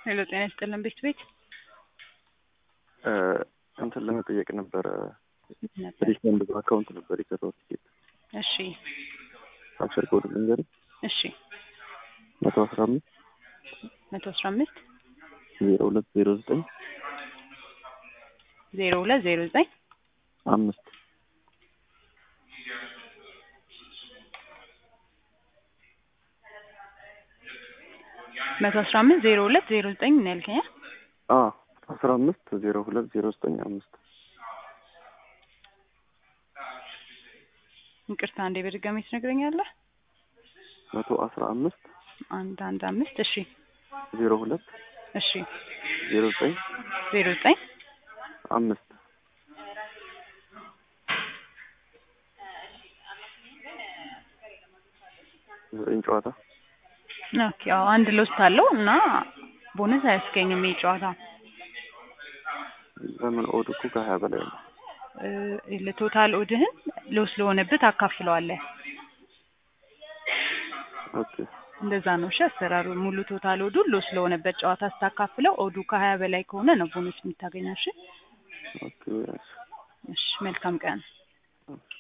ሄሎ ጤና ይስጥልን ቤት ቤት እንትን ለመጠየቅ ነበረ። ነበር። ሪፈንድ በአካውንት ነበር የሰራው ቲኬት እሺ አክሰር ኮድ ልንገር እሺ መቶ አስራ አምስት መቶ አስራ አምስት ዜሮ ሁለት ዜሮ ዘጠኝ ዜሮ ሁለት ዜሮ ዘጠኝ አምስት መቶ አስራ አምስት ዜሮ ሁለት ዜሮ ዘጠኝ ነው ያልከኝ? አ አስራ አምስት ዜሮ ሁለት ዜሮ ዘጠኝ አምስት ይቅርታ አንዴ በድጋሚ ትነግረኛለህ? መቶ አስራ አምስት አንድ አንድ አምስት እሺ ዜሮ ሁለት እሺ ዜሮ ዘጠኝ ዜሮ ዘጠኝ አምስት ዘጠኝ ጨዋታ ኦኬ አዎ አንድ ሎስት አለው እና ቦነስ አያስገኝም ይህ ጨዋታ ለምን ኦድ እኮ ከሀያ በላይ ነው። እ ለቶታል ኦድህን ሎስ ለሆነብህ ታካፍለዋለህ። ኦኬ እንደዛ ነው እሺ አሰራሩ። ሙሉ ቶታል ኦዱ ሎስ ለሆነበት ጨዋታ ስታካፍለው ኦዱ ከሀያ በላይ ከሆነ ነው ቦነስ የምታገኘው። እሺ ኦኬ እሺ መልካም ቀን። እሺ